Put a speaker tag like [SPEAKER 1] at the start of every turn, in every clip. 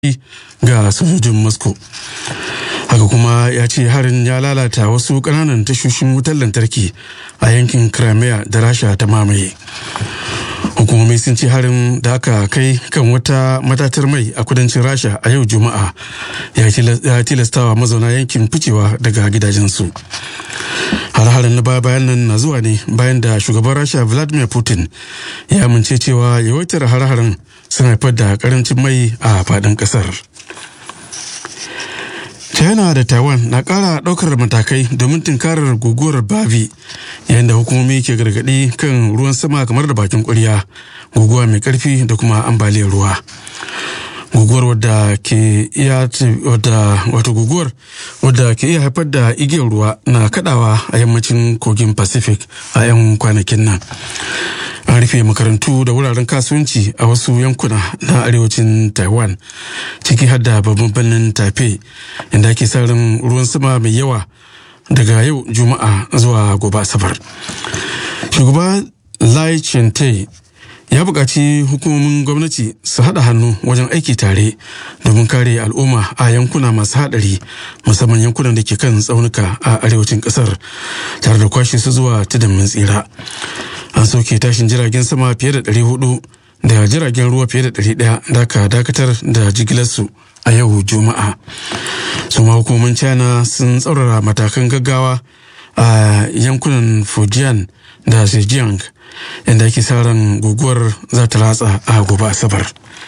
[SPEAKER 1] ga sojojin moscow haka kuma ya ce harin ya lalata wasu kananan tashoshin wutar lantarki a yankin crimea da rasha ta mamaye hukumomi sun ce harin da aka kai kan wata matatar mai a kudancin rasha a yau juma'a ya tilastawa mazauna yankin ficewa daga gidajensu har-harin na bayan nan na zuwa ne bayan da shugaban rasha vladimir putin ya amince cewa yawaitar har-harin sun haifar da karancin mai a faɗin ƙasar china da taiwan na ƙara ɗaukar matakai domin tunkarar guguwar bavi yayin da hukumomi ke gargaɗi kan ruwan sama kamar da bakin ƙwarya guguwa mai ƙarfi da kuma ambaliyar ruwa guguwar wadda ke iya wadda wato guguwar wadda ke iya haifar da igiyar ruwa na kadawa a yammacin kogin pacific a 'yan kwanakin nan an rufe makarantu da wuraren kasuwanci a wasu yankuna na arewacin taiwan ciki har da babban birnin taipei inda ake sa ran ruwan sama mai yawa daga yau juma'a zuwa gobe asabar shugaba lai chente ya buƙaci hukumomin gwamnati su haɗa hannu wajen aiki tare domin kare al'umma a yankuna masu haɗari musamman yankunan da ke kan tsaunuka a arewacin ƙasar tare da kwashe su zuwa tudun mun tsira an soke tashin jiragen sama fiye da 400 da jiragen ruwa fiye da 100 da aka dakatar da jigilarsu a yau juma'a su ma hukumomin china sun tsaurara matakan gaggawa a yankunan fujian da zhejiang inda ake sa ran guguwar za ta ratsa a gobe asabar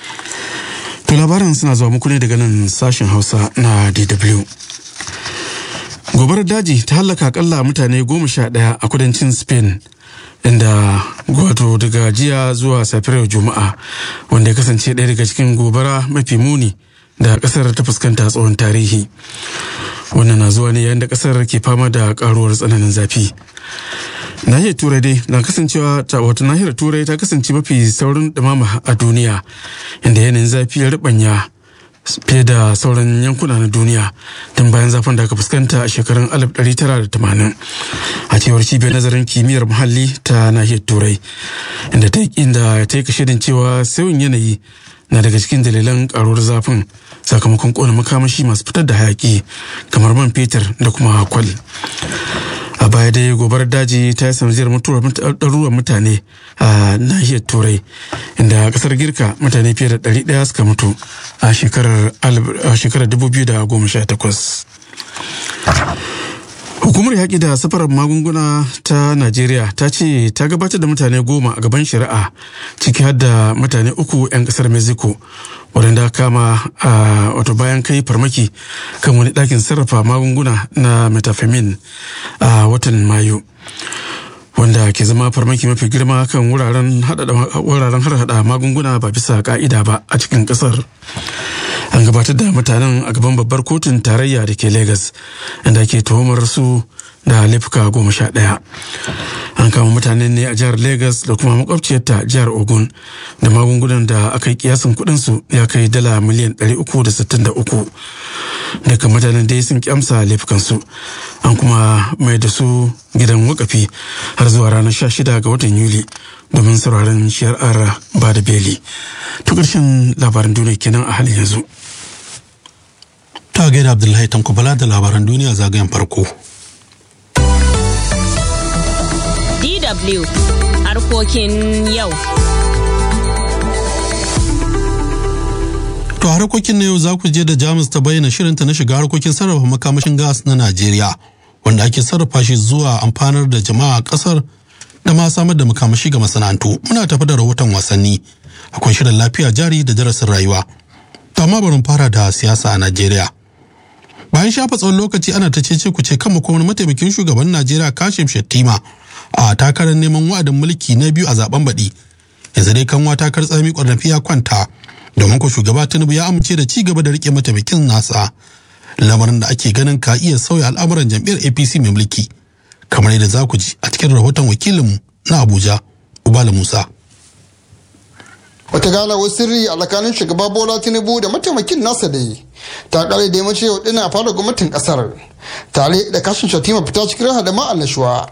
[SPEAKER 1] to labarin suna zuwa muku ne daga nan sashen hausa na dw gobarar daji ta hallaka akalla mutane goma sha ɗaya a kudancin spain inda wato daga jiya zuwa safiyar juma'a wanda ya kasance ɗaya daga cikin gobara mafi muni da ƙasar ta fuskanta tsawon tarihi wannan na zuwa ne yayin da ƙasar ke fama da ƙaruwar tsananin zafi nahiyar turai dai na kasancewa ta wata nahiyar turai ta kasance mafi saurin dumama a duniya inda yanayin zafi ya ribanya fiye da sauran yankuna na duniya tun bayan zafin da aka fuskanta a shekarun 1980 a cewar cibiyar nazarin kimiyyar muhalli ta nahiyar turai inda ta inda ta yi kashedin cewa sauyin yanayi na daga cikin dalilan karuwar zafin sakamakon kona makamashi masu fitar da hayaki kamar man fetur da kuma kwal a baya dai gobarar daji ta yi sanadiyar mutuwar ɗaruruwan mutane a nahiyar turai inda kasar girka mutane fiye da ɗari ɗaya suka mutu a shekarar 2018 hukumar yaƙi da safarar magunguna ta najeriya ta ce ta gabatar da mutane goma a gaban shari'a ciki har da mutane uku 'yan ƙasar mexico waɗanda kama a wato bayan kai farmaki kan wani ɗakin sarrafa magunguna na metafemin a watan mayu wanda ke zama farmaki mafi girma kan wuraren harhaɗa magunguna ba bisa ka'ida ba a cikin ƙasar an gabatar da mutanen a gaban babbar kotun tarayya da ke Legas inda ke tuhumar su da laifuka goma sha ɗaya an kama mutanen ne a jihar Legas da kuma makwabciyarta jihar ogun da magungunan da aka yi kiyasin kudinsu ya kai dala miliyan 363 daga mutanen dai sun kyamsa laifukansu an kuma mai da su gidan wakafi har zuwa ranar 16 ga watan yuli domin sauraron shari'ar ba da beli to ƙarshen labaran duniya kenan a halin yanzu
[SPEAKER 2] ta gaida abdullahi tankubala da labaran duniya zagayen farko
[SPEAKER 3] DW harkokin yau.
[SPEAKER 2] To harkokin na yau za ku je da Jamus ta bayyana shirinta na shiga harkokin sarrafa makamashin gas na Najeriya wanda ake sarrafa shi zuwa amfanar da jama'a kasar da ma samar da makamashi ga masana'antu. Muna tafi da rahoton wasanni. Akwai shirin lafiya jari da darasin rayuwa. To amma bari fara da siyasa a Najeriya. Bayan shafa tsawon lokaci ana ta cece ku ce kan wani mataimakin shugaban Najeriya Kashim Shettima a takarar neman wa'adin mulki na biyu a zaben baɗi. Yanzu dai kanwa takar tsami ƙwarnafi ya kwanta domin ko shugaba Tinubu ya amince da ci gaba da rike mataimakin nasa. Lamarin da ake ganin ka iya sauya al'amuran jam'iyyar APC mai mulki. Kamar yadda za ku ji a cikin rahoton wakilinmu na Abuja, Ubala Musa.
[SPEAKER 4] wata ganawar sirri a tsakanin shugaba bola tinubu da mataimakin nasa da yi ta kare da yammaci yau dina fara gwamnatin kasar tare da kashin shatima fita cikin raha da ma'annashuwa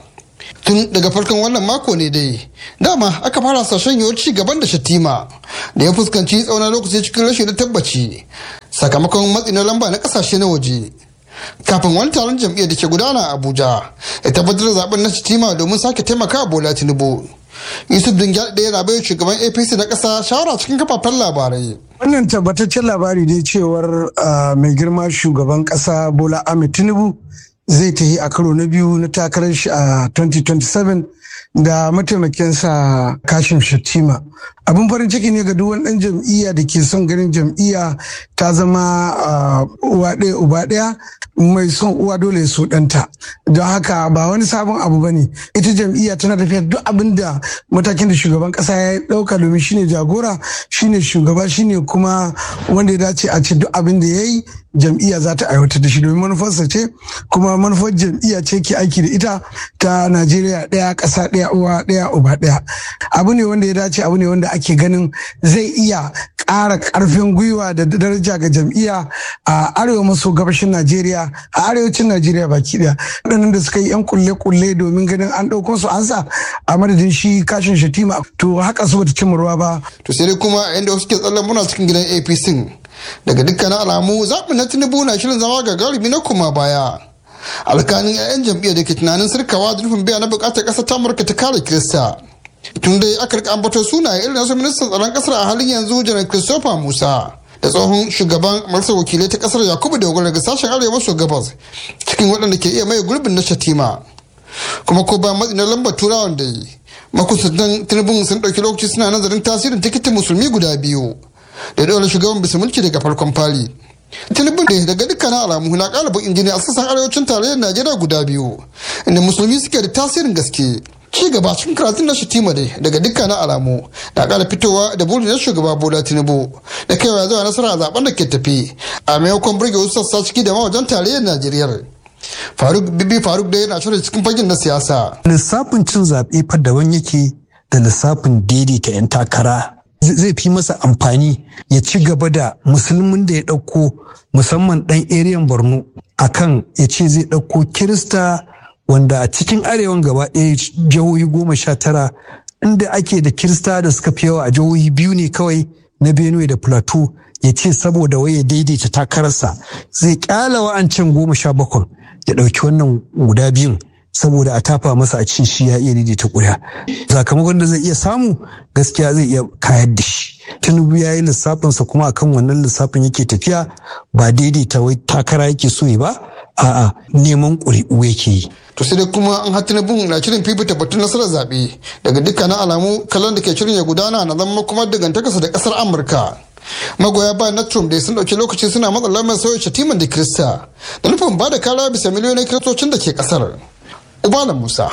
[SPEAKER 4] tun daga farkon wannan mako ne dai dama aka fara sashen yiwuwar ci gaban da shatima da ya fuskanci tsawon lokaci cikin rashin da tabbaci sakamakon matsi na lamba na kasashe na waje kafin wani taron jam'iyyar da ke gudana a abuja ya tabbatar da zaben na shatima domin sake taimaka bola tinubu yusuf dingyal ɗaya na bai shugaban apc na ƙasa shawara cikin kafafen labarai
[SPEAKER 5] wannan tabbataccen labari ne cewar mai girma shugaban ƙasa bola ahmed tinubu zai tafi a karo na biyu na takarar shi a 2027 da mataimakinsa kashin shatima abin farin ciki ne ga duk wani ɗan jam'iyya da ke son ganin jam'iyya ta zama uwa ɗaya uba ɗaya mai son uwa dole so ɗanta don haka ba wani sabon abu ba ne ita jam'iyya tana tafiya duk abin da matakin da shugaban ƙasa ya ɗauka domin shine jagora shine shugaba shine kuma wanda ya dace a ce duk abin da ya yi jam'iyya za ta aiwatar da shi domin manufarsa ce kuma manufar jam'iyya ce ke aiki da ita ta najeriya ɗaya ƙasa ɗaya uwa ɗaya uba ɗaya abu ne wanda ya dace abu ne wanda ake ganin zai iya ƙara ƙarfin gwiwa da daraja ga jam'iyya a arewa maso gabashin najeriya a arewacin najeriya baki ɗaya waɗannan da suka yi yan kulle-kulle domin ganin an ɗauko su an sa a madadin shi kashin shatima to haka su bata cimma ruwa ba
[SPEAKER 4] to sai dai kuma inda wasu ke tsallan muna cikin gidan apc daga dukkanin alamu zaɓin na tinubu na shirin zama gagarumi na kuma baya alkanin 'ya'yan jam'iyyar da ke tunanin sirkawa da nufin biya na bukatar ƙasar ta amurka ta kare kirista tun dai aka rika ambatar sunaye irin nasu ministan tsaron ƙasar a halin yanzu janar christopher musa da tsohon shugaban majalisar wakilai ta ƙasar yakubu dogara daga sashen arewa maso gabas cikin waɗanda ke iya maye gurbin na shatima kuma ko bayan matsi na lambar turawan da yi makusantan tinubun sun ɗauki lokaci suna nazarin tasirin tikitin musulmi guda biyu da dole shugaban bisa mulki daga farkon fali tinubu ne daga dukkanin alamu na kalibin injiniya a sassan arewacin tarayyar najeriya guda biyu inda musulmi suke da tasirin gaske ci gaba cikin karatun na shatima dai daga dukkanin alamu na kara fitowa da burin na shugaba bola tinubu da kaiwa zuwa nasara a zaben da ke tafi a maimakon burge wasu sassa ciki da mawajen tarayyar najeriya faruk bibi faruk dai yana shirin cikin fagen na siyasa
[SPEAKER 6] lissafin cin zaɓe fa daban yake da lissafin daidaita 'yan takara zai fi masa amfani ya ci gaba da musulmin da ya ɗauko musamman ɗan eriyan borno akan ya ce zai ɗauko kirista wanda a cikin arewan gaba ɗaya jihohi goma sha tara inda ake da kirista da suka fi yawa a jihohi biyu ne kawai na benue da plateau ya ce saboda wai ya daidaita takararsa zai kyala wa'ancan goma sha bakwai ya ɗauki wannan guda biyun saboda a tafa masa a cin shi ya iya daidaita ƙuri'a sakamakon da zai iya samu gaskiya zai iya kayar da shi tinubu ya yi lissafinsa kuma akan wannan lissafin yake tafiya ba daidaita wai takara yake so ya ba a'a neman ƙuri'u yake yi
[SPEAKER 4] to sai dai kuma an hatti na na shirin fifita batun nasarar zaɓe daga dukkanin alamu kallon da ke shirin ya gudana na zama kuma dangantakarsa da ƙasar amurka magoya bayan na trump da sun ɗauki lokaci suna matsa lamar sauya shatiman da kirista da nufin ba da kara bisa miliyoyin kiristocin da ke ƙasar ubala musa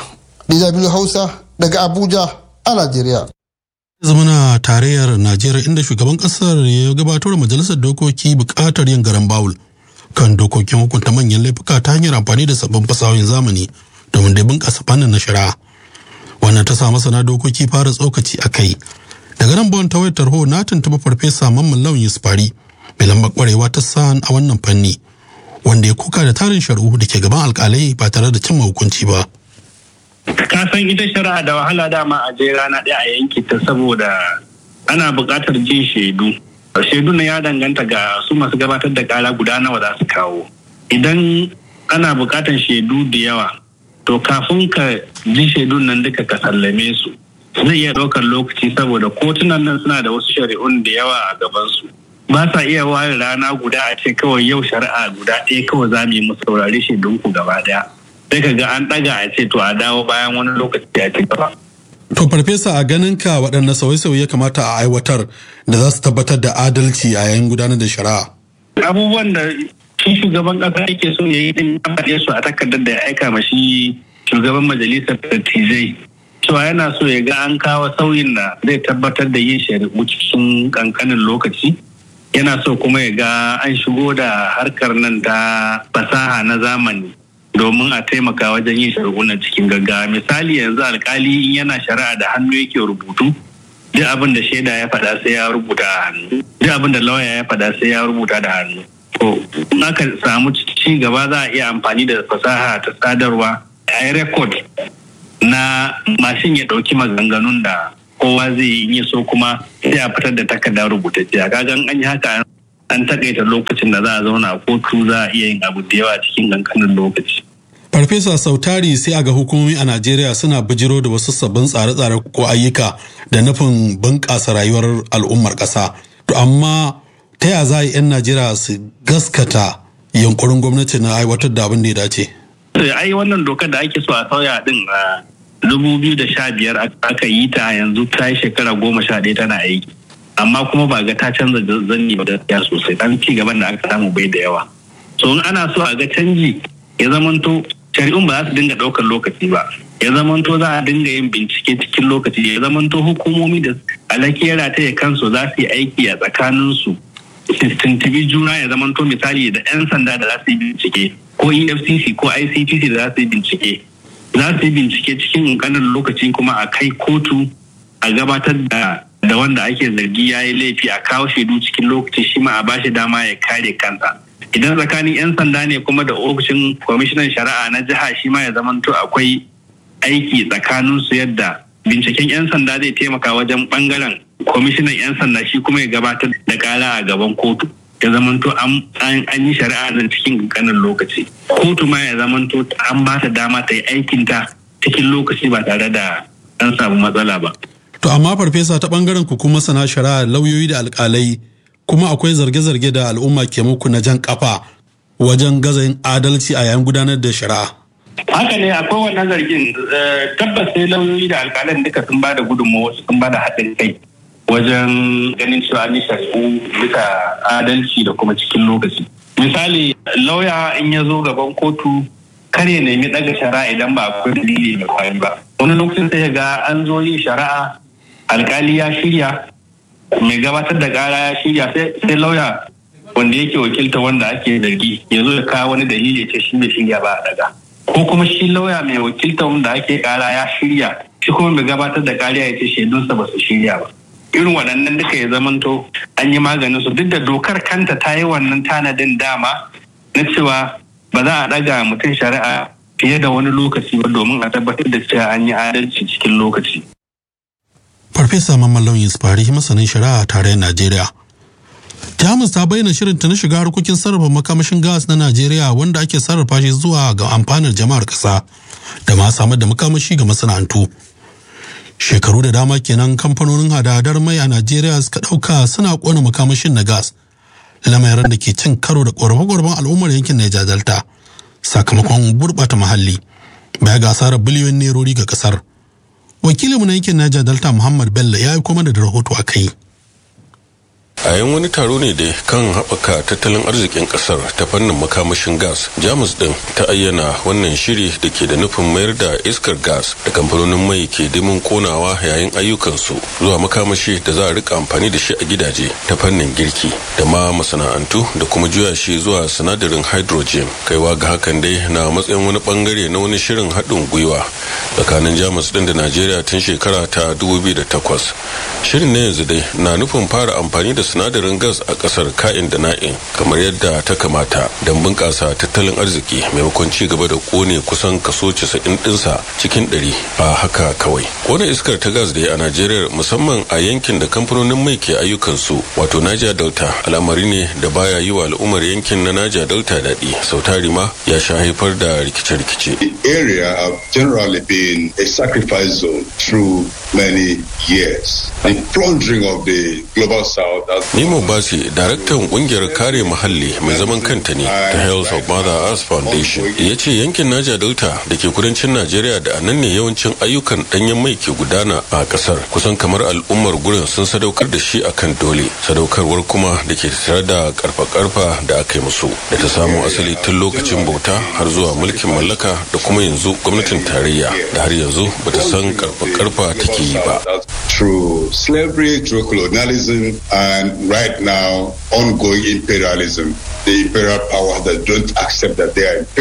[SPEAKER 4] dw hausa daga abuja a najeriya
[SPEAKER 2] zamana tarayyar najeriya inda shugaban kasar ya gabatar majalisar dokoki bukatar yin garan bawul kan dokokin hukunta manyan laifuka ta hanyar amfani da sabbin fasahohin zamani domin da bunƙasa fannin na shari'a wannan ta sa masana dokoki fara tsokaci a kai daga nan bon ta wayar tarho na tuntuɓa farfesa mamman lawan yusufari mai lambar kwarewa ta san a wannan fanni wanda ya kuka da tarin shari'u da ke gaban alkalai ba tare da cimma hukunci ba.
[SPEAKER 7] ka san ita shari'a da wahala dama a je rana ɗaya a yanki ta saboda ana buƙatar jin shaidu shaidu na ya danganta ga su masu gabatar da ƙara guda nawa za su kawo idan ana buƙatar shaidu da yawa to kafin ka ji shaidun nan duka ka sallame su zai iya ɗaukar lokaci saboda kotunan nan suna da wasu shari'un da yawa a gabansu ba sa iya ware rana guda a ce kawai yau shari'a guda ɗaya kawai za mu yi mu saurari shaidunku gaba ɗaya sai ka ga an ɗaga a ce to a dawo bayan wani lokaci ya ci gaba.
[SPEAKER 2] To farfesa a ganin ka waɗanne sauye-sauye kamata a aiwatar da za su tabbatar da adalci a yayin gudanar da shari'a.
[SPEAKER 7] Abubuwan da shi shugaban ƙasa yake so ya yi din ya su a takardar da ya aika ma shi shugaban majalisar dattijai. Cewa yana so ya ga an kawo sauyin da zai tabbatar da yin shari'u cikin ƙanƙanin lokaci. Yana so kuma ya ga an shigo da harkar nan ta fasaha na zamani. domin a taimaka wajen yin shari'u na cikin gaggawa misali yanzu alkali in yana shari'a da hannu yake rubutu duk abin da shaida ya faɗa sai ya rubuta a hannu duk abin da lauya ya faɗa sai ya rubuta da hannu to in aka samu ci gaba za a iya amfani da fasaha ta sadarwa a yi rekod na mashin ya ɗauki maganganun da kowa zai yi so kuma sai a fitar da takardar rubutacciya kagan an yi haka an takaita lokacin da za a zauna a kotu za a iya yin abu da yawa cikin kankanin lokaci.
[SPEAKER 2] Farfesa Sautari sai a ga hukumomi a Najeriya suna bijiro da wasu sabbin tsare-tsare ko ayyuka da nufin bunƙasa rayuwar al'ummar ƙasa. To amma ta ya za a yi 'yan Najeriya su gaskata yunkurin gwamnati na aiwatar da abin da ya dace?
[SPEAKER 7] Ai wannan dokar da ake so a sauya din a dubu biyu da sha biyar aka yi ta yanzu ta yi shekara goma sha ɗaya tana aiki. Amma kuma ba ga ta canza zanni ba gaskiya sosai dan ci gaban da aka samu bai da yawa. So in ana so a ga canji ya zamanto shari'un ba za su dinga ɗaukar lokaci ba ya zamanto za a dinga yin bincike cikin lokaci ya zamanto hukumomi da alakiyar ta ya kansu za su yi aiki a tsakaninsu tuntubi juna ya zamanto misali da 'yan sanda da za su yi bincike ko efcc ko ictc da za su yi bincike za su yi bincike cikin ƙanƙanin lokaci kuma a kai kotu a gabatar da da wanda ake zargi ya yi laifi a kawo shaidu cikin lokaci shi ma a bashi dama ya kare kansa idan tsakanin 'yan sanda ne kuma da ofishin kwamishinan shari'a na jiha shi ma ya zamanto akwai aiki tsakanin su yadda binciken 'yan sanda zai taimaka wajen bangaren kwamishinan 'yan sanda shi kuma ya gabatar da kara a gaban kotu ya zamanto an yi shari'a nan cikin kankanin lokaci kotu ma ya zamanto an ba ta dama ta yi aikinta cikin lokaci ba tare da an samu matsala ba
[SPEAKER 2] To amma farfesa ta bangaren ku kuma sana shari'a lauyoyi da alkalai kuma akwai zarge-zarge da al'umma ke muku na jan kafa wajen gazayin adalci a yayin gudanar da shari'a.
[SPEAKER 7] Haka ne akwai wannan zargin tabbas sai lauyoyi da alkalan duka sun ba da gudunmawa sun ba da haɗin kai wajen ganin cewa an yi shari'u bisa adalci da kuma cikin lokaci. Misali lauya in ya zo gaban kotu kar ya nemi ɗaga shari'a idan ba akwai dalili mai kwari ba. Wani lokacin sai ga an zo yin shari'a alkali ya shirya mai gabatar da kara ya shirya sai lauya wanda yake wakilta wanda ake zargi ya zo ya kawo wani dalili ce shi bai shirya ba a daga ko kuma shi lauya mai wakilta wanda ake kara ya shirya shi kuma mai gabatar da kariya ya ce shaidunsa ba su shirya ba irin waɗannan duka ya zamanto an yi maganin su duk da dokar kanta ta yi wannan tanadin dama na cewa ba za a ɗaga mutum shari'a fiye da wani lokaci ba domin a tabbatar da cewa an yi adalci cikin lokaci.
[SPEAKER 2] Farfesa Mamman Lauyin Sufari masanin shari'a a tarayyar Najeriya. Jamus ta bayyana shirinta na shiga harkokin sarrafa makamashin gas na Najeriya wanda ake sarrafa shi zuwa ga amfanar jama'ar ƙasa da ma samar da makamashi ga masana'antu. Shekaru da dama kenan kamfanonin hadadar mai a Najeriya suka ɗauka suna ƙona makamashin na gas. Lamarin da ke cin karo da ƙorafe-ƙorafen al'ummar yankin Niger Delta sakamakon gurɓata muhalli. Baya ga asarar biliyon nerori ga ƙasar. wakilinmu na yankin Niger Delta Muhammad Bello ya yi kuma da rahoto a kai.
[SPEAKER 8] a yan wani taro ne da kan haɓaka tattalin arzikin ƙasar ta fannin makamashin gas jamus ɗin ta ayyana wannan shiri da ke da nufin mayar da iskar gas da kamfanonin mai ke dimin konawa yayin ayyukansu zuwa makamashi da za a rika amfani da shi a gidaje ta fannin girki da ma masana'antu da kuma juya shi zuwa sinadarin hydrogen kaiwa ga hakan dai na matsayin wani bangare na wani shirin haɗin gwiwa tsakanin jamus ɗin da najeriya tun shekara ta 2008 shirin na yanzu dai na nufin fara amfani da sinadarin gas a kasar ka'in da na'in kamar yadda ta kamata don bunƙasa tattalin arziki maimakon ci gaba da kone kusan kaso 90 ɗinsa cikin 100 a haka kawai kone iskar ta gas da a najeriya musamman a yankin da kamfanonin mai ke ayyukansu wato niger delta al'amari ne da baya yi wa al'ummar yankin na niger delta daɗi sautari ma ya sha haifar da rikice-rikice
[SPEAKER 9] The area have generally been a sacrifice zone through many years. The plundering of the global south has
[SPEAKER 8] Nemo Basi, daraktan kungiyar kare muhalli mai zaman kanta ne ta Health of Mother Earth Foundation, ya ce yankin Naja Delta da ke kudancin Najeriya da anan ne yawancin ayyukan danyen mai ke gudana a kasar. Kusan kamar al'ummar gurin sun sadaukar da shi akan dole, sadaukarwar kuma da ke tare da karfa-karfa da aka yi musu, da ta samo asali tun lokacin bauta har zuwa mulkin mallaka da kuma yanzu gwamnatin tarayya da har yanzu bata san karfa-karfa take yi ba.
[SPEAKER 9] through slavery, through colonialism, and right now ongoing imperialism. The imperial powers that don't accept that they are imperial.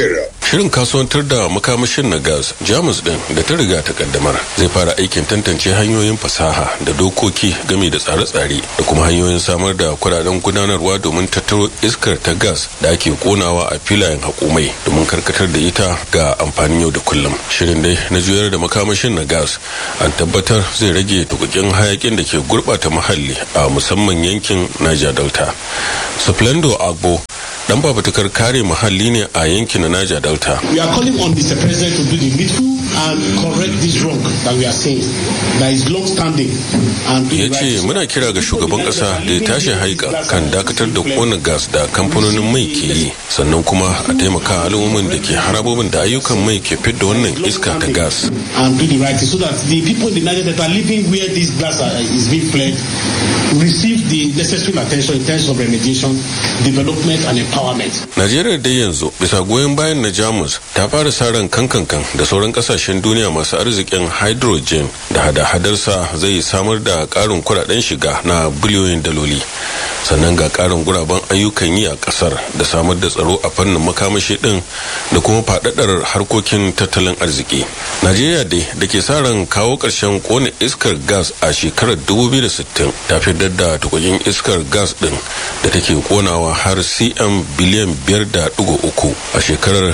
[SPEAKER 8] shirin kasuwantar da makamashin na gas jamus din da ta riga ta kaddamar zai fara aikin tantance hanyoyin fasaha da dokoki game da tsare-tsare da kuma hanyoyin samar da kudaden gudanarwa domin tattaro iskar ta gas da ake konawa a filayen hakumai domin karkatar da ita ga amfanin yau da kullum shirin dai na juyar da makamashin na gas an tabbatar zai rage tukukin hayakin da ke gurbata muhalli a musamman yankin niger delta splendo agbo dan fafutukar kare muhalli ne a yankin na Niger Delta.
[SPEAKER 10] We are calling on Mr. President to do the needful and correct this wrong that we are saying that is long standing and
[SPEAKER 8] ya ce muna kira ga shugaban kasa da ya tashi haika kan dakatar da kona gas da kamfanonin mai ke yi sannan kuma a taimaka al'ummin da ke harabobin da ayyukan mai ke fidda wannan iska ta gas
[SPEAKER 10] and do the right thing so that the people in the Niger that are living where this gas are- is being fled receive the necessary attention in terms of remediation, development and empowerment.
[SPEAKER 8] Najeriya dai yanzu bisa goyon bayan na Jamus ta fara sa ran kankankan da sauran kasashen duniya masu arzikin hydrogen da hada-hadarsa zai samar da karin kudaden shiga na biliyoyin daloli. Sannan ga karin guraben ayyukan yi a kasar da samar da tsaro a fannin makamashi din da kuma faɗaɗar harkokin tattalin arziki. Najeriya dai da ke sa ran kawo ƙarshen kone iskar gas a shekarar 2060 ta fitar da tukukin iskar gas din da take konawa har cm biliyan biyar da ɗigo uku a shekarar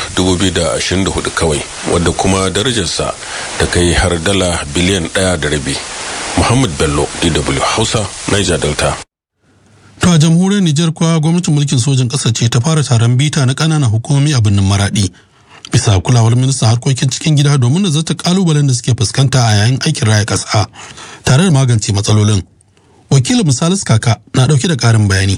[SPEAKER 8] 2024 kawai wadda kuma darajarsa ta kai har dala biliyan ɗaya da rabi muhammad bello dw hausa niger delta
[SPEAKER 2] To a jamhuriyar Nijar kuwa gwamnatin mulkin sojin ƙasar ce ta fara taron bita na ƙananan hukumomi a birnin Maraɗi. Bisa kulawar ministan harkokin cikin gida domin da zata kalubalen da suke fuskanta a yayin aikin raya ƙasa tare da magance matsalolin. Wakilin Misalis Kaka na ɗauke da ƙarin bayani.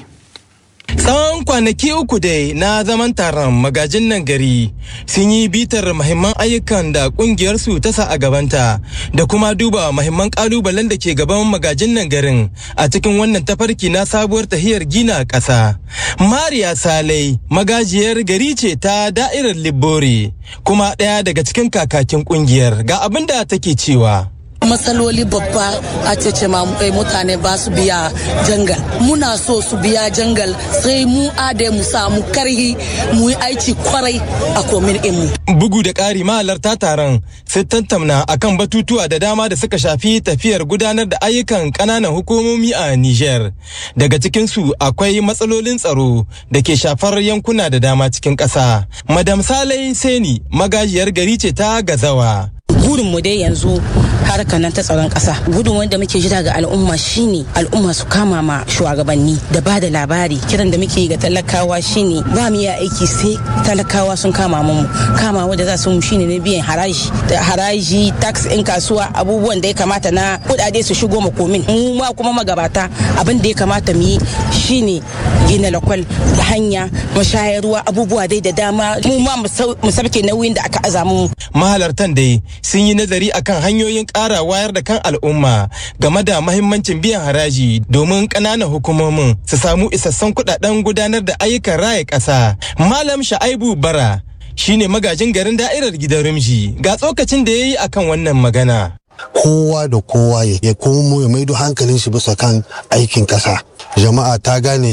[SPEAKER 11] Tsawon kwanaki uku dai na zaman taron magajin nan gari sun yi bitar mahimman ayyukan da kungiyarsu ta sa a gabanta da kuma duba mahimman kalubalen da ke gaban magajin nan garin a cikin wannan tafarki na sabuwar tahiyar gina ƙasa. Mariya Salai magajiyar gari ce ta da'irar Libbori kuma ɗaya daga cikin kakakin kungiyar ga abin da take cewa.
[SPEAKER 12] matsaloli babba a cece ma eh, mutane ba su biya jangal muna so su biya jangal sai mu ade mu samu karhi mu yi aiki kwarai a komin mu
[SPEAKER 11] Bugu da ƙari mahalarta taron sai tantamna akan batutuwa da dama da suka shafi tafiyar gudanar da ayyukan ƙananan hukumomi a Niger. Daga cikinsu akwai matsalolin tsaro da ke shafar yankuna da dama cikin ƙasa. Madam Salai Seni magajiyar gari ce ta Gazawa.
[SPEAKER 13] burin mu dai yanzu harkar nan ta tsaron kasa gudun wanda muke jira ga al'umma shine al'umma su kama ma shugabanni da ba da labari kiran da muke yi ga talakawa shine ba mu iya aiki sai talakawa sun kama mu kama wanda za su mu shine na biyan haraji da haraji tax in kasuwa abubuwan da ya kamata na kudade su shigo ma komin mu ma kuma magabata abin da ya kamata mu yi shine gina lakwal da hanya mashayarwa abubuwa dai da dama mu ma mu sabke nauyin da aka aza mu
[SPEAKER 11] Mahalartan dai sun yi nazari akan hanyoyin ƙara wayar da kan al'umma game da mahimmancin biyan haraji domin ƙananan hukumomin su samu isassun kuɗaɗen gudanar da ayyukan raya ƙasa. Malam Sha'aibu Bara shine magajin garin da'irar gidan Rumji ga tsokacin da ya yi akan wannan magana.
[SPEAKER 14] kowa da kowa ya komo ya maido hankalin shi bisa kan aikin kasa jama'a ta gane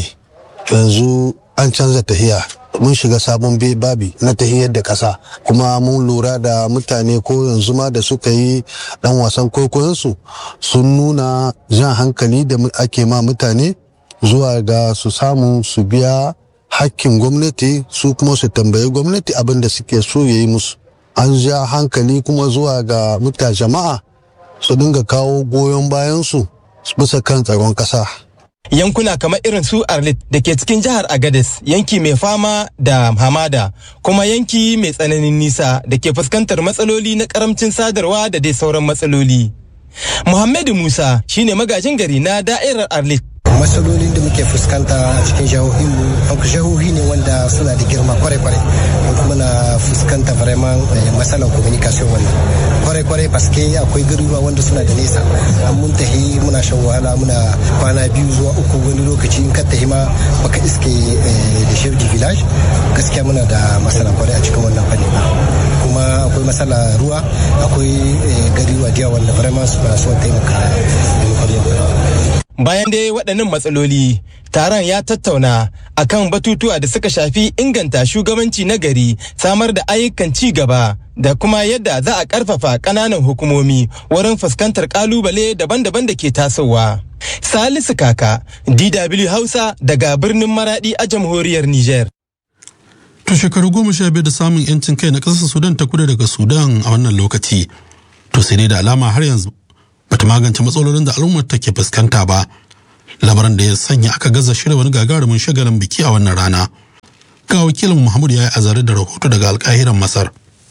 [SPEAKER 14] yanzu an canza tahiya mun shiga sabon babi na tahiyar da kasa kuma mun lura da mutane ko yanzu ma da suka yi dan wasan kwaikwayonsu sun nuna jan hankali da ake ma mutane zuwa ga su samu su biya hakkin gwamnati su kuma su tambayi gwamnati abin da suke so ya yi musu an ja hankali kuma zuwa ga mutane jama'a su dinga kawo goyon bayansu bisa kan tsaron ƙasa.
[SPEAKER 11] Yankuna kamar irin su Arlit da ke cikin jihar Agadez yanki mai fama da hamada kuma yanki mai tsananin nisa da ke fuskantar matsaloli na karamcin sadarwa da dai sauran matsaloli. Muhammadu Musa shine magajin gari na da'irar Arlit
[SPEAKER 15] matsalolin da muke fuskanta a cikin jihohinmu jihohi ne wanda suna da girma kwarai-kwarai kuma na fuskanta vraiment matsalar communication wannan kwarai-kwarai paske akwai garuruwa wanda suna da nesa an mun tahi muna shan wahala muna kwana biyu zuwa uku wani lokaci in ka tahi ma baka iske da chef du village gaskiya muna da matsala kwarai a cikin wannan fanni kuma akwai matsala ruwa akwai garuruwa da wanda vraiment suna son taimaka
[SPEAKER 11] Bayan dai waɗannan matsaloli, taron ya tattauna akan batutuwa da suka shafi inganta shugabanci na gari, samar da ayyukan ci gaba da kuma yadda za a ƙarfafa ƙananan hukumomi wurin fuskantar ƙalubale daban-daban da ke tasowa. Salisu Kaka, DW Hausa daga birnin Maradi a jamhuriyar Nijar.
[SPEAKER 2] To shekaru goma sha biyar da samun 'yancin kai na ƙasar Sudan ta kudu daga Sudan a wannan lokaci. To sai dai da alama har yanzu bata magance matsalolin da al'ummar take fuskanta ba. Labaran da ya sanya aka gaza shirya wani gagarumin shagalin biki a wannan rana. Ga wakilin Muhammad ya yi azare da rahoto daga alkahiran Masar.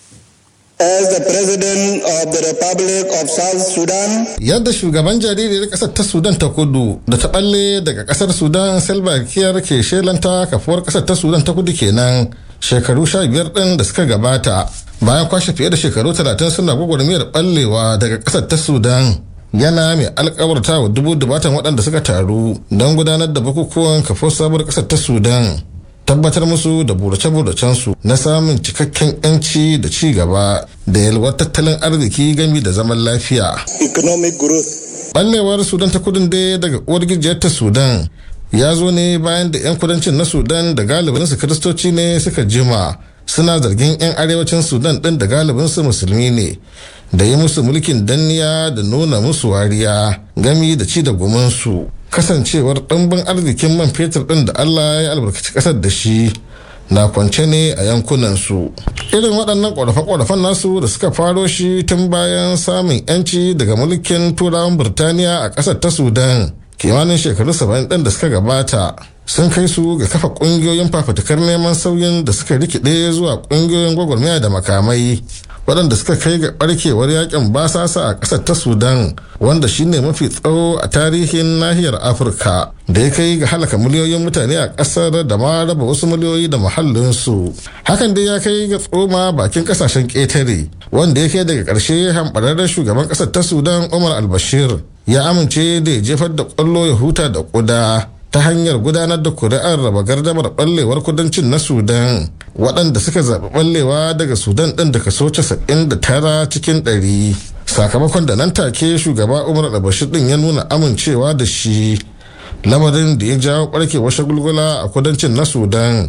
[SPEAKER 16] As the President of the Republic of South Sudan.
[SPEAKER 17] Yadda shugaban jaririyar ƙasar ta Sudan ta kudu da ta balle daga ƙasar Sudan Salva Kiir ke shelanta kafuwar ƙasar ta Sudan ta kudu kenan shekaru sha biyar ɗin da suka gabata bayan kwashe fiye da shekaru talatin suna gwagwarmayar ballewa daga ƙasar ta Sudan. Yana mai alkawarta wa dubu dubatan waɗanda suka taru don gudanar da bukukuwan kafuwar sabuwar ƙasar ta Sudan. tabbatar musu da burace-buracensu na samun cikakken 'yanci da ci gaba da yalwar tattalin arziki gami da zaman lafiya.
[SPEAKER 16] Economic growth.
[SPEAKER 17] Ballewar Sudan ta kudin dai daga uwar gijiyar ta Sudan ya zo ne bayan da 'yan kudancin na Sudan da galibinsu kiristoci ne suka jima suna zargin 'yan arewacin Sudan ɗin da galibinsu musulmi ne da yi musu mulkin danniya da nuna musu wariya gami da ci da gumansu. kasancewar ɗimbin arzikin man fetur ɗin da Allah ya albarkaci ƙasar da shi na kwance ne a yankunansu irin waɗannan ƙorafe-ƙorafen nasu da suka faro shi tun bayan samun 'yanci daga mulkin turawan birtaniya a ƙasar ta sudan kimanin shekaru 70 ɗin da suka gabata sun kai su ga kafa ƙungiyoyin fafutukar neman sauyin da suka rikide zuwa ƙungiyoyin gwagwarmaya da makamai waɗanda suka kai ga ɓarkewar yakin basasa a ƙasar ta sudan wanda shine mafi tsawo a tarihin nahiyar afirka da ya kai ga halaka miliyoyin mutane a ƙasar da ma raba wasu miliyoyi da muhallinsu hakan dai ya kai ga tsoma bakin ƙasashen ƙetare wanda ya kai daga ƙarshe hamɓararren shugaban ƙasar ta sudan umar albashir ya amince da ya jefar da ƙwallo ya huta da ƙuda ta hanyar gudanar da kuri'ar raba gardamar ɓallewar kudancin na sudan waɗanda suka zaɓi ɓallewa daga sudan ɗin da kaso 99 cikin 100 sakamakon da nan take shugaba umar albashir ɗin ya nuna amincewa da shi lamarin da ya jawo ɓarkewar shagulgula a kudancin na sudan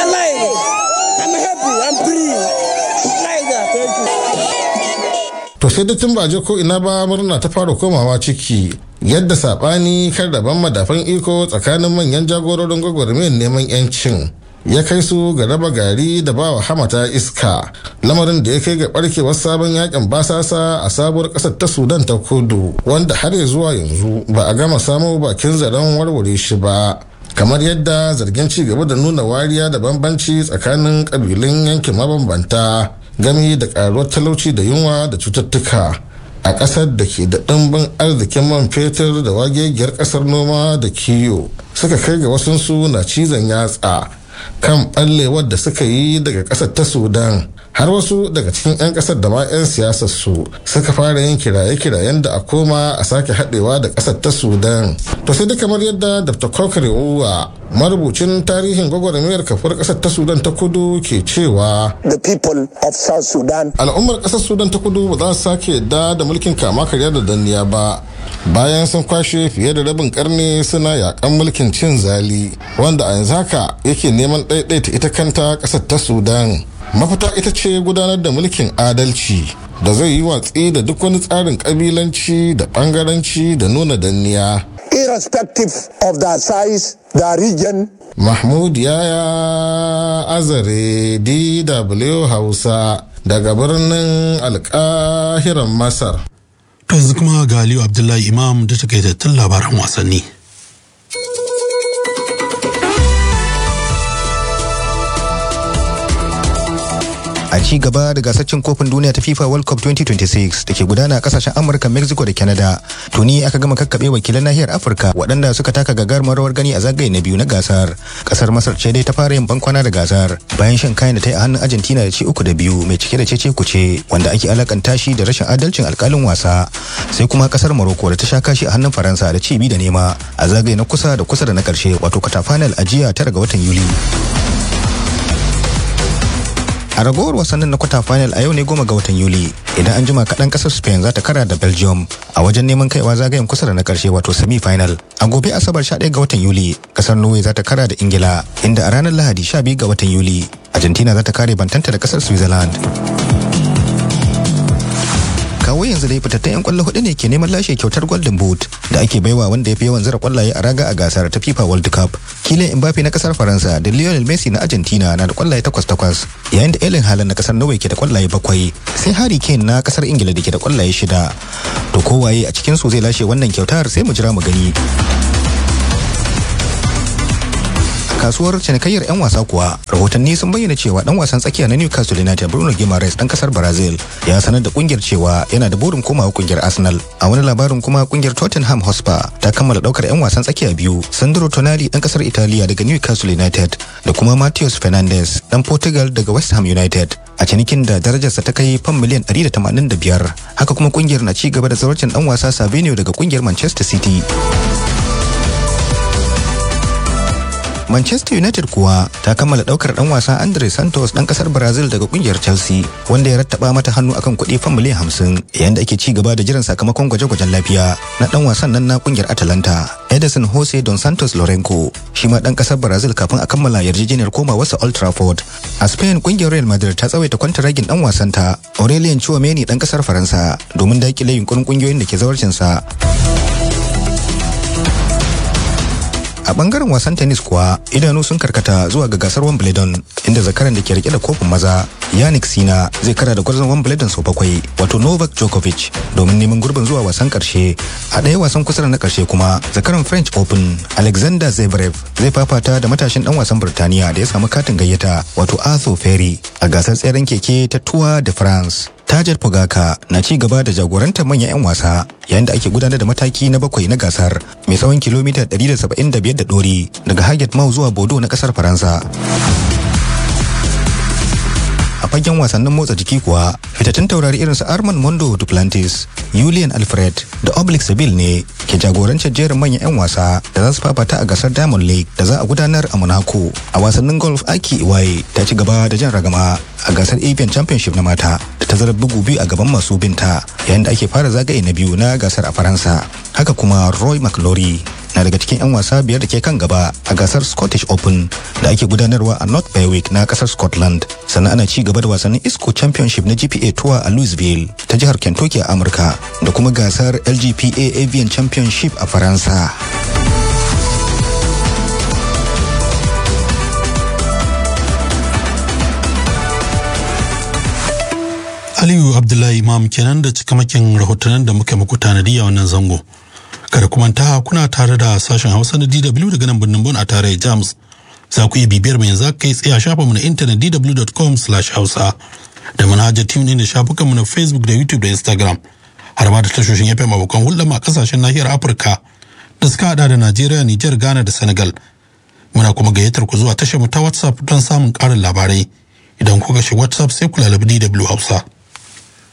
[SPEAKER 17] to sai da tun ba je ko ina ba murna ta fara komawa ciki yadda sabani kan rabon madafan iko tsakanin manyan jagororin gwagwarmayar neman yancin ya kai su ga raba gari da bawa hamata iska lamarin da ya kai ga barkewar sabon yakin basasa a sabuwar kasar ta sudan ta kudu wanda har ya zuwa yanzu ba a gama samo bakin zaren warware shi ba kamar yadda zargin ci gaba da nuna wariya da bambanci tsakanin kabilun yankin mabambanta gami da karuwar talauci da yunwa da cututtuka a ƙasar da ke da ɗimbin arzikin man fetur da wagegiyar ƙasar noma da kiyo suka kai ga wasunsu na cizon yatsa kan ɓallewar da suka yi daga ƙasar ta sudan har wasu daga cikin 'yan ƙasar da ma 'yan siyasar su suka fara yin kiraye-kirayen da a koma a sake haɗewa da ƙasar ta sudan to sai da kamar yadda dr kokare uwa marubucin tarihin gwagwarmayar kafar ƙasar ta sudan ta kudu ke cewa
[SPEAKER 16] the people of south sudan
[SPEAKER 17] al'ummar ƙasar sudan ta kudu ba za su sake yadda da mulkin kama karya da danniya ba bayan sun kwashe fiye da rabin karni suna yakan mulkin cin zali wanda a yanzu haka yake neman ɗaiɗaita ita kanta ƙasar ta sudan mafita ita ce gudanar da mulkin adalci da zai yi watsi da duk wani tsarin ƙabilanci da ɓangaranci da nuna danniya
[SPEAKER 16] irrespective of the size the region
[SPEAKER 17] mahmud yaya azare dw hausa daga birnin alkahiran masar
[SPEAKER 2] To yanzu kuma ga Aliyu Abdullahi Imam da takaitattun labaran wasanni.
[SPEAKER 18] a ci gaba da gasar cin kofin duniya ta FIFA World Cup 2026 da ke gudana a kasashen Amurka, Mexico da Canada. Tuni aka gama kakkaɓe wakilan nahiyar Afirka waɗanda suka taka gagarumar rawar gani a zagaye na biyu na gasar. Kasar Masar ce dai ta fara yin bankwana da gasar bayan shan kayan da ta yi a hannun Argentina da ci uku da biyu mai cike da cece kuce wanda ake alakanta shi da rashin adalcin alkalin wasa. Sai kuma kasar Morocco da ta sha kashi a hannun Faransa da ci biyu da nema a zagaye na kusa da kusa da na ƙarshe wato kwata final a jiya tara ga watan Yuli. a ragowar wasannin na kwata final a yau ne goma ga watan yuli idan an jima kaɗan ƙasar spain za ta kara da belgium a wajen neman kaiwa zagayen kusa da na ƙarshe wato semi final a gobe asabar 11 ga watan yuli ƙasar norway za ta kara da ingila inda a ranar lahadi 12 ga watan yuli argentina za ta kare bantanta da ƙasar switzerland kawo yanzu dai fitattun 'yan kwallo hudu ne ke neman lashe kyautar golden boot da ake baiwa wanda ya fi yawan zira kwallaye a raga a gasar ta fifa world cup kilin mbappe na kasar faransa da lionel messi na argentina na da kwallaye takwas takwas yayin da ellen haaland na kasar norway ke da kwallaye bakwai sai harry kane na kasar ingila da ke da kwallaye shida to kowaye a cikin su zai lashe wannan kyautar sai mu jira mu gani kasuwar cinikayyar 'yan wasa kuwa rahotanni sun bayyana cewa dan wasan tsakiya na newcastle united bruno guimaraes dan kasar brazil ya sanar da kungiyar cewa yana da burin komawa kungiyar arsenal a wani labarin kuma kungiyar tottenham hotspur ta kammala daukar 'yan wasan tsakiya biyu sandro tonali dan kasar italiya daga newcastle united da kuma matheus fernandes dan portugal daga west ham united a cinikin da darajarsa ta kai fam miliyan 185 haka kuma kungiyar na ci gaba da zawarcin dan wasa savinio daga kungiyar manchester city Manchester United kuwa ta kammala daukar dan wasa Andre Santos dan kasar Brazil daga kungiyar Chelsea wanda ya rattaba mata hannu akan kuɗi fan miliyan 50 yayin da ake ci gaba da jiran sakamakon gwaje-gwajen lafiya na dan wasan nan na kungiyar Atalanta Edison Jose Don Santos Lorenco shi ma dan kasar Brazil kafin a kammala yarjejeniyar komawarsa Old Trafford a Spain kungiyar Real Madrid ta tsawaita kwantaragin dan wasanta Aurelien Chouameni dan kasar Faransa domin dakile yunkurin kungiyoyin da ke zawarcin sa a bangaren wasan tennis kuwa idanu sun karkata zuwa ga gasar wimbledon inda zakaran da ke rike da kofin maza yannick sina zai kara da gwarzon wimbledon sau bakwai wato novak djokovic domin neman gurbin zuwa wasan karshe a ɗaya wasan kusa da na karshe kuma zakaran french open alexander zverev zai fafata da matashin dan wasan birtaniya da ya samu katin gayyata wato arthur ferry a gasar tseren keke ta tour de france Tajar Pogaka na ci gaba da jagorantar manyan 'yan wasa yayin da ake gudanar da mataki na bakwai na gasar mai tsawon kilomita 175 da dori daga Haget Mau zuwa Bodo na kasar Faransa. a fagen wasannin motsa jiki kuwa fitattun taurari irin su Armand Mondo Duplantis, Julian Alfred da Oblik Sabil ne ke jagorancin jerin manyan 'yan wasa da za su fafata a gasar Diamond League da za a gudanar a Monaco. A wasannin golf Aki Iwaye ta ci gaba da jan ragama a gasar Avian Championship na mata da tazarar bugu biyu a gaban masu binta yayin da ake fara zagaye na biyu na gasar a Faransa. Haka kuma Roy McLaury na daga cikin 'yan wasa biyar da ke kan gaba a gasar Scottish Open da ake gudanarwa a North Berwick na kasar Scotland. Sannan ana ci gaba da wasannin ISCO Championship na GPA Tour a Louisville ta jihar Kentucky a Amurka da kuma gasar LGPA Avian Championship a Faransa.
[SPEAKER 2] Aliyu Abdullahi Imam kenan da cikamakin rahotannin da muka muku tanadi a wannan zango. Kada kuma ta kuna tare da sashen Hausa na DW daga nan birnin Bon a tare James. Za ku iya bibiyar mu yanzu kai tsaye a shafinmu na intanet dw.com/hausa da manhajar team din da shafukanmu na Facebook da YouTube da Instagram. Har ma da tashoshin FM abokan hulɗa a kasashen nahiyar Afirka da suka hada da Najeriya, Nijar, Ghana da Senegal. Muna kuma gayyatar ku zuwa tashar mu ta WhatsApp don samun ƙarin labarai. Idan kuka shi WhatsApp sai ku lalabi DW Hausa.